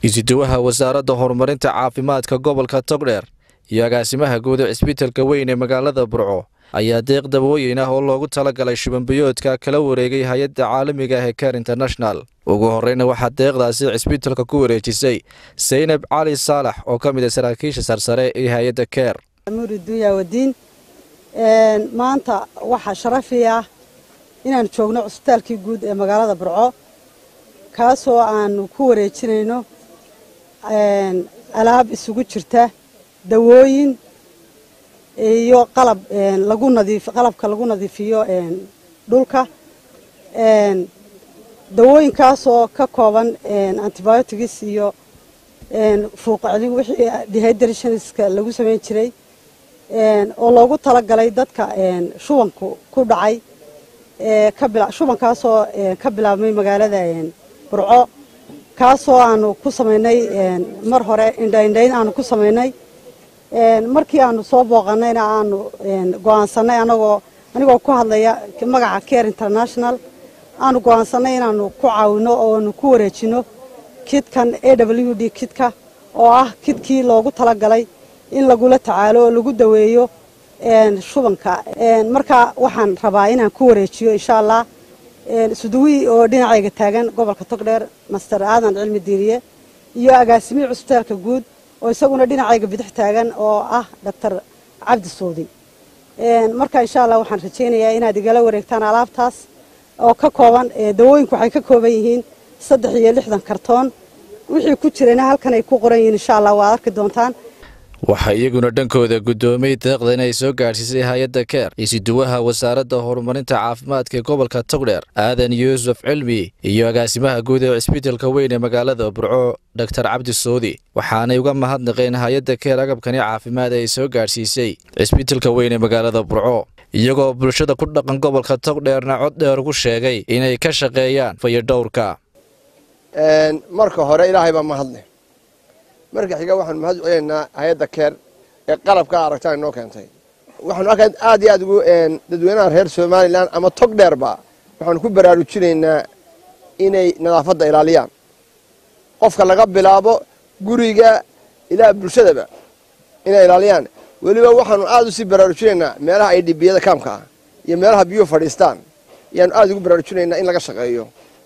isuduwaha wasaaradda horumarinta caafimaadka gobolka togdheer iyo agaasimaha guud ee cisbitalka weyn ee magaalada burco ayaa deeq dabooyin ah oo loogu talagalay shubanbiyoodka kala wareegay hay-adda caalamiga ah ee ker international ugu horreyna waxaa deeqdaasi cisbitalka ku wareejisay saynab cali saalax oo ka mid ah saraakiisha sarsare ee hay-adda keer muridunya wadiin maanta waxaa sharafi ah inaan joogno cusbitaalkii guud ee magaalada burco kaasoo aanu ku wareejinayno alaab isugu jirta dawooyin iyo qalab lagu nadiif qalabka lagu nadiifiyo dhulka dawooyinkaasoo ka kooban antibiotics iyo fuuqcelin wixii dehydrationska lagu samayn jiray oo loogu talagalay dadka shubanku ku dhacay shubankaasoo ka bilaabmay magaalada burco kaasoo aanu ku samaynay mar hore indhaindhayn aanu ku samaynay markii aanu soo booqanayna aanu go'aansanay anagoo anigoo ku hadlaya magaca care international aanu go'aansanay inaanu ku caawino ooanu ku wareejino kidkan a w d kidka oo ah kidkii loogu talagalay in lagula tacaalo oo lagu daweeyo shubanka marka waxaan rabaa inaan ku wareejiyo insha allah suduwi oo dhinacayga taagan gobolka togdheer master aadan cilmi diiriye iyo agaasimihii cusbitaalka guud oo isaguna dhinacayga bidix taagan oo ah doctor cabdi suudi marka insha allah waxaan rajaynayaa inaad igala wareegtaan alaabtaas oo ka kooban dawooyinku waxay ka kooban yihiin saddex iyo lixdan kartoon wixii ku jirana halkan ay ku qoran yihiin insha allah waad arki doontaan waxaa iyaguna dhankooda guddoomiyey deeqdan ay soo gaadhsiisay hay-adda keer isuduwaha wasaaradda horumarinta caafimaadka ee gobolka togdheer aadan yuusuf cilmi iyo agaasimaha guud ee cisbitalka weyn ee magaalada burco doctor cabdi suudi waxaanay uga mahadnaqeen hay-adda keer agabkani caafimaad ay soo gaadhsiisay cisbitalka weyn ee magaalada burco iyagoo bulshada ku dhaqan gobolka togdheerna cod dheer ugu sheegay inay ka shaqeeyaan fayodhowrka marka hore ilaahay baa mahadle marka xiga waxaanu mahad celinaynaa hay-adda keer ee qalabka aragtaan inoo keentay waxaanu arkaan aad iyo aad ugu dadweynaha reer somalilan ama tog dheerba waxaanu ku baraarujinaynaa inay nadaafadda ilaaliyaan qofka laga bilaabo guriga ilaa bulshadaba inay ilaaliyaan weliba waxaanu aad usii baraarujinaynaa meelaha ay dhibiyada kaamka ah iyo meelaha biyuhu fadhiistaan ayaanu aad ugu baraarujinaynaa in laga shaqeeyo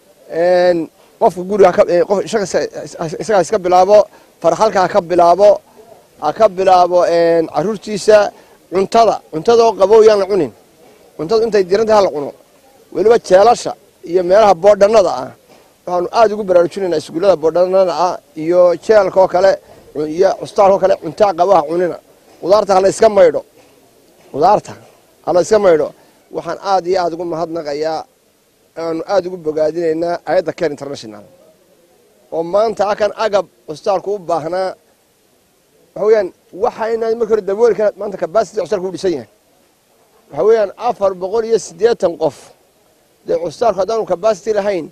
qofka guriga isagaa iska bilaabo farxalka ha ka bilaabo ha ka bilaabo caruurtiisa cuntada cuntada oo qabow yaan la cunin cuntada intay diranta ha la cuno weliba jeelasha iyo meelaha boodhanada ah waxaanu aad ugu baraarujinaynaa iskuullada boodhanada ah iyo jeelka oo kale iyo custaalka oo kale cuntaa qabaha cunina qudaarta hala iska maydho qudaarta hala iska maydho waxaan aad iyo aad ugu mahadnaqayaa aanu aad ugu bogaadinaynaa hay-adda care international oo maanta akan agab cusbitaalku u baahnaa waxa weeyaan waxayna marka hore dabooli kara maanta cabacity cusbitaalku u dhisan yahay waxa weeyaan afar boqol iyo siddeetan qof dee cusbitaalku haddaanu cabacity lahayn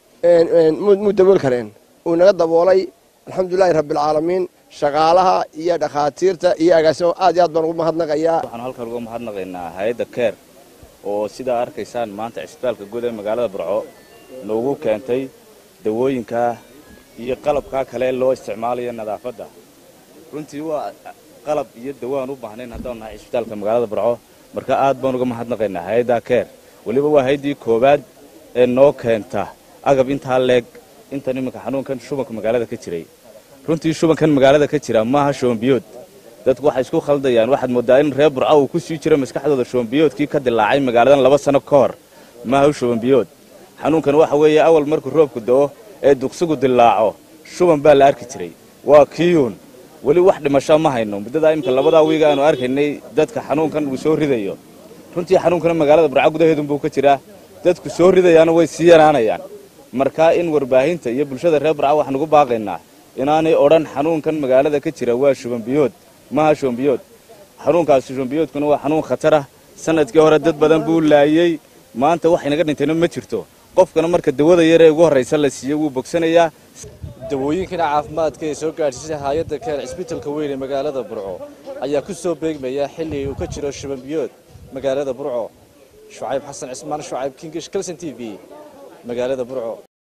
muu dabooli kareen uu naga daboolay alxamdulilahi rabbialcaalamiin shaqaalaha iyo dhakhaatiirta iyo agaasimaha aad iyo aad baan ugu mahadnaqayaa waxaanu halkan uga mahadnaqaynaa hay-adda keer oo sidaa arkaysaan maanta cisbitaalka guud ee magaalada burco noogu keentay dawooyinkaa iyo qalabkaa kale loo isticmaalayo nadaafadda runtii waa qalab iyo dawaan u baahnayn haddaanu nahay cisbitaalka magaalada burco marka aad baan uga mahadnaqaynaa hay-adda keer weliba waa hay-addii koowaad ee noo keenta agab intaa leeg intan iminka xanuunkan shubanka magaalada ka jiray runtii shubankan magaalada ka jira maaha shubanbiyood dadku waxay isku khaldayaan waxaad mooddaa in reer burca uu ku sii jiro maskaxdooda shubanbiyoodkii ka dilaacay magaaladan laba sano ka hor maaha shubanbiyood xanuunkan waxa weeye awal markuu roobku da'o ee duqsigu dilaaco shuban baa la arki jiray waa kiyuun weli wax dhimasho ma hayno muddadaa iminka labadaa wiiga aanu arkaynay dadka xanuunkan uu soo ridayo runtii xanuunkana magaalada burca gudaheedunbuu ka jiraa dadku soo ridayaana way sii yaraanayaan markaa in warbaahinta iyo bulshada reer burca waxaan ugu baaqaynaa inaanay odhan xanuunkan magaalada ka jira waa shubanbiyood maaha shubanbiyood xanuunkaasi shubanbiyoodkuna waa xanuun khatar ah sanadkii hore dad badan buu laayey maanta wax inaga dhintayna ma jirto qofkana marka dawada yar ee ugu horraysa la siiyo wuu bogsanayaa dawooyinkana caafimaadka ee soo gaadhsiisay hay-adda keer cisbitalka weyn ee magaalada burco ayaa ku soo beegmaya xilli uu ka jiro shubanbiyood magaalada burco shucayb xasan cismaan shucayb kingish kalson t v magaalada burco